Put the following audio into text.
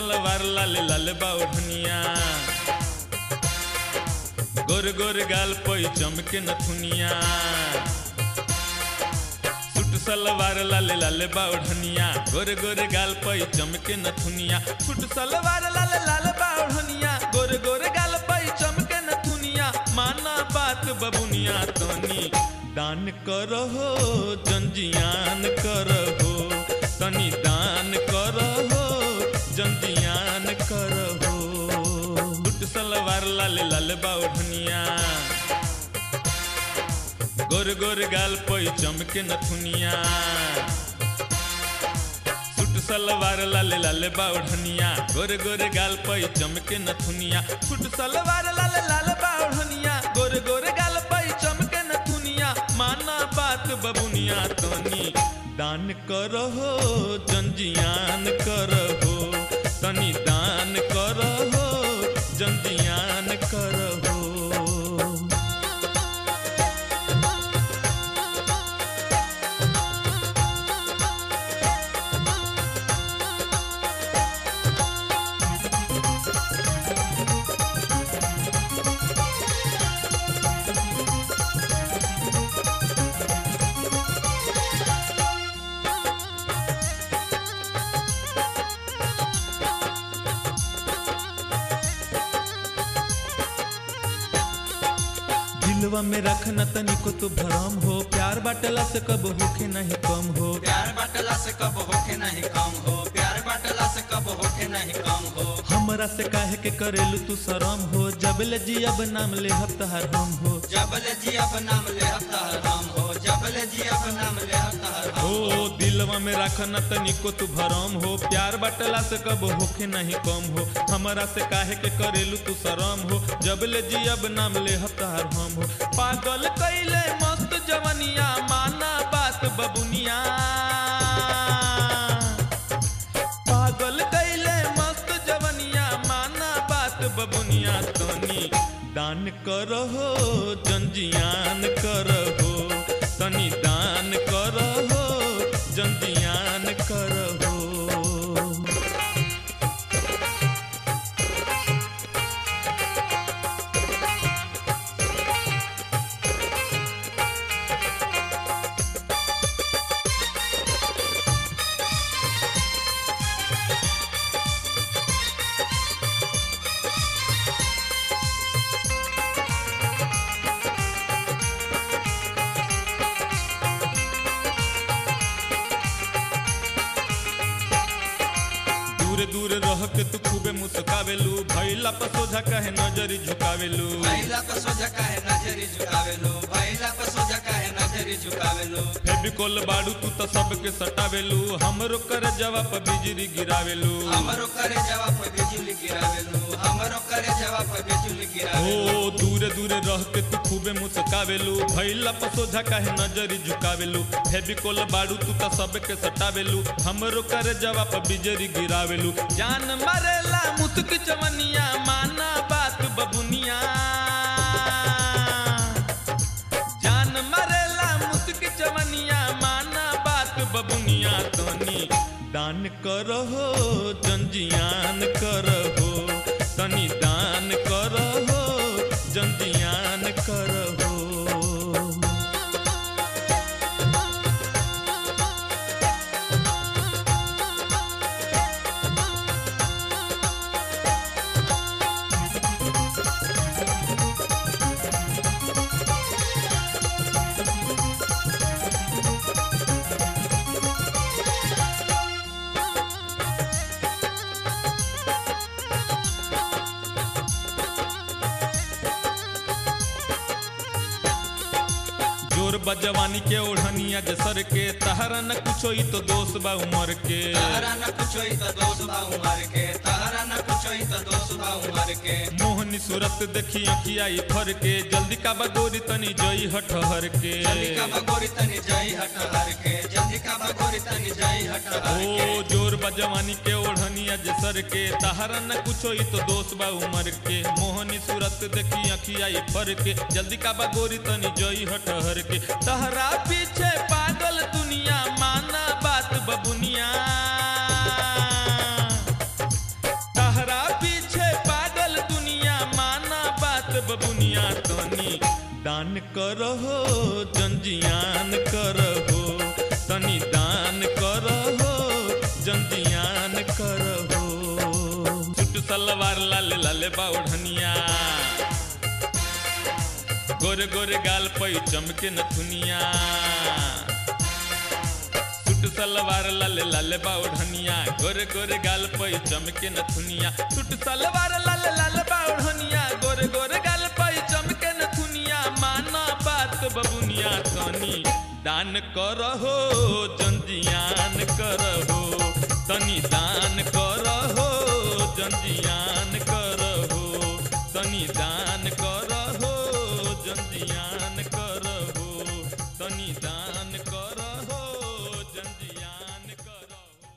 सलवार लाल लाल बाउढ़निया गोर गोर गाल पई चमके नथुनिया सूट सलवार लाल लाल बाउढ़निया गोर गोर गाल पई चमके नथुनिया सूट सलवार लाल लाल बाउढ़निया गोर गोर गाल पई चमके नथुनिया माना बात बबुनिया तनी दान करहो जंजियान करहो तनी दान करहो जंजियान करहो सूट सलवार लाल लाल बाउढ़निया गोर गोर गाल पई चमके नथुनिया सूट सलवार लाल लाल बाउढ़निया गोर गोर गाल पई चमके नथुनिया सूट सलवार लाल लाल बाउढ़निया गोर गोर गाल पई चमके नथुनिया माना बात बबुनिया तनी दान करहो जंजियान करहो तनी दान करहो जंजियान करहो दिलवा में रखना तनिको तो भरम हो प्यार बाटला से कब होखे नहीं कम हो प्यार बाटला से कब होके नहीं कम हो प्यार बाटला से कब होके नहीं कम हो हमरा से काहे के करेलू तू शरम हो जब ले जियब नाम ले हफ्तार हम हो जबले जियब नाम ले हफ्तार हम हो जबले जियब नाम ले हफ्तार हम ओ दिलवा में रखना तनिको तू भरम हो प्यार बाटला से कब होखे नहीं कम हो हमरा से काहे के करेलू तू शरम हो जब ले जियब नाम ले हफ्तार हम हो पागल कैले मस्त जवनिया माना बात बबुनिया पागल कैले मस्त जवनिया माना बात बबुनिया तनी दान करहो जंजियान करहो तनी दान करहो जंजियान करहो दूर दूर रह के तू खूबे मुस्कावेलू भैला पर सोझा कहे नजरी झुकावेलू भैला पर सोझा काहे नजरी झुकावेलो भैला पर सोझा काहे नजरी झुकावेलो फेविकोल बाड़ू तू तो सबके सटावेलू हमरो कर जवाब बिजली गिरावेलू हमरो करे जवाब पे बिजली गिरावेलो हमरो करे जवाब पे बिजली गिरावेलो ओ दूर दूर रह के तू खूबे मुस्कावेलू भैला पर सोझा काहे नजरी झुकावेलू फेविकोल बाड़ू तू तो सबके सटावेलू हमरो कर जवाब बिजली गिरावेलू जान मरेला मुस्क चवनिया माना बात बबुनिया जान मरेला मुस्क चवनिया माना बात बबुनिया तनी दान करहो जंजियान करहो तनी दान करहो जंजियान करहो जोर बजवानी के ओढ़निया जसर के तहरा न कुछो ई तो दोष बा उमर के तहरा न कुछो ही तो दोष बा उमर के तहरा न कुछो ही तो दोष बा उमर के मोहनी सूरत देखी अखिया ई फर के जल्दी का बगोरी तनी जई हठहर के जल्दी का बगोरी तनी जाई हट हर के जल्दी का बगोरी तनी जाई हट हर के ओ जोर बजवानी के ओढ़निया जसर के तहरा न कुछो ई तो दोष बा उमर के मोहनी सूरत देखी अखिया ई फर के जल्दी का बगोरी तनी जई हठहर के तहरा पीछे पागल दुनिया माना बात बबुनिया तनी दान करहो जंजियान करहो तनी दान करहो जंजियान करहो सुट सलवार लाल लाल बाउढ़निया गोरे गोरे गाल पई चमके नथुनिया सुट सलवार लाल लाल बाउढ़निया गोरे गोरे गाल पई चमके नथुनिया सुट सलवार लाल लाल बाउढ़निया गोरे गोरे गाल पई चमके नथुनिया माना बात बबुनिया तनी दान करहो जंजियान करहो तनी दान कर